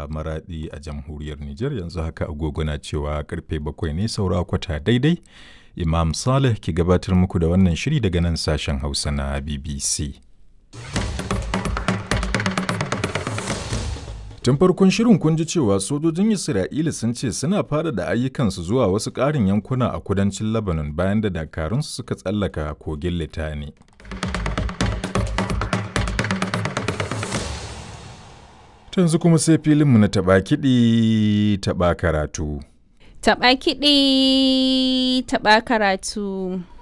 a Maradi a jamhuriyar Nijar yanzu haka agogo na cewa karfe bakwai ne saura kwata daidai. Imam Saleh ki gabatar muku da wannan shiri daga nan sashen Hausa na BBC. Tun farkon shirin kun ji cewa sojojin Isra'ila sun ce suna fara da ayyukansu zuwa wasu ƙarin yankuna a kudancin Lebanon bayan da dakarunsu suka tsallaka kogin Litani. Yanzu kuma sai filinmu na taɓa kiɗi taɓa karatu. Taɓa kiɗi taɓa karatu.